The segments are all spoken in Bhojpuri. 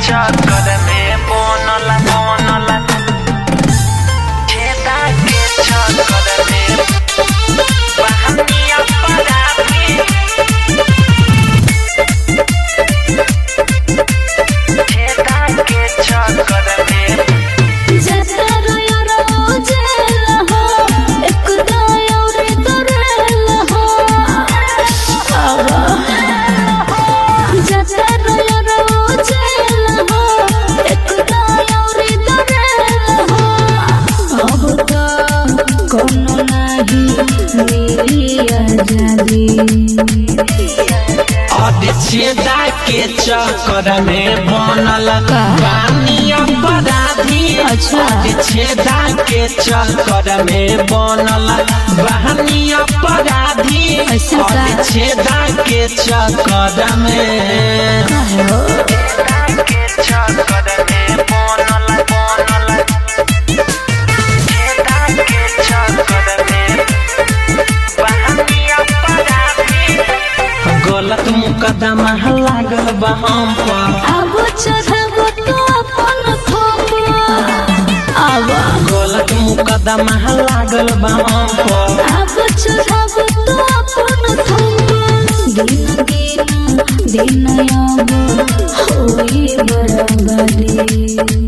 चक्कर में बनल बनल छेदा के चक्कर में बहनिया पराठी छेदा के चक्कर में कोनो नाही मिली आजादी छेदा के चक्कर में बनल का? बानी अपराधी अच्छा। छेदा के चक्कर में बनल बहनी अपराधी ऐसा का? छेदा के चक्कर में कहो के चक्कर में बनल बनल छेदा के चक्कर में बहनी अपराधी गलत मुकदमा लागल बा हम पर अब चढ़बो तो अपन खोपा अब गलत मुकदमा लागल बा हम पर अब चढ़बो तो अपन खोपा दिन दिन दिन अब होई बराबरी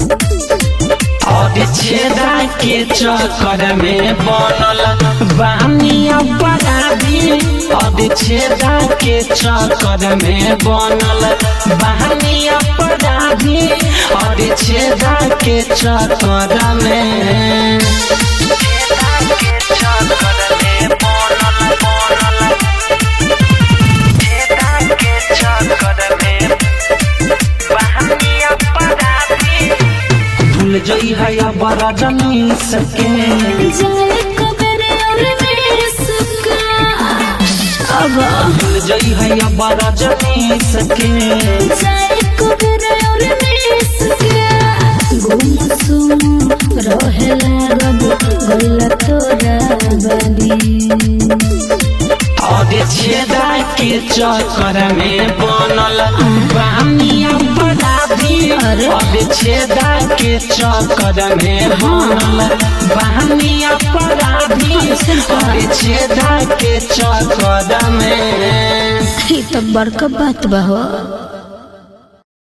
और छेदा के चक्कर में बनल बानी अपराधी और छेदा के चक्कर में बनल बानी अपराधी और छेदा के चक्कर में छेदा के चक्कर में बनल बनल छेदा के चक्कर में बानी अपराधी भूल जई है अब रजनी सके जाए कबर और मिसका अब भूल जई है अब रजनी सके जाए कबर और मिसका गुम सुम रहेला रब गइला तोरा बदी और छेदा के चक्कर में बनल बानी अपराधी अरे। और छेदा के चक्कर में बनल बानी अपराधी और छेदा के चक्कर में ई तो बड़का बात बा हो